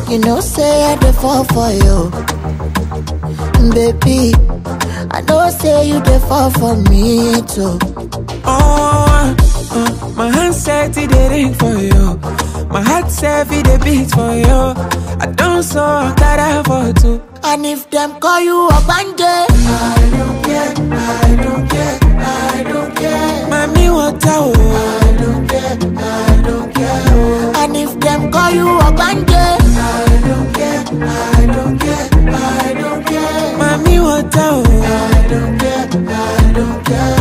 You know, say I dey fall for you. Baby, I know say you dey fall for me too. Oh, uh, my hand said it dey ring for you. My heart said it dey beat for you. I don't so that I for two. And if them call you a bandit, I don't care, I don't care, I don't care. Mami water oh. I don't care, I don't care. oh. And if them call you a bandit, I don't care, I don't care, I don't care. Mami water oh. I don't care, I don't care.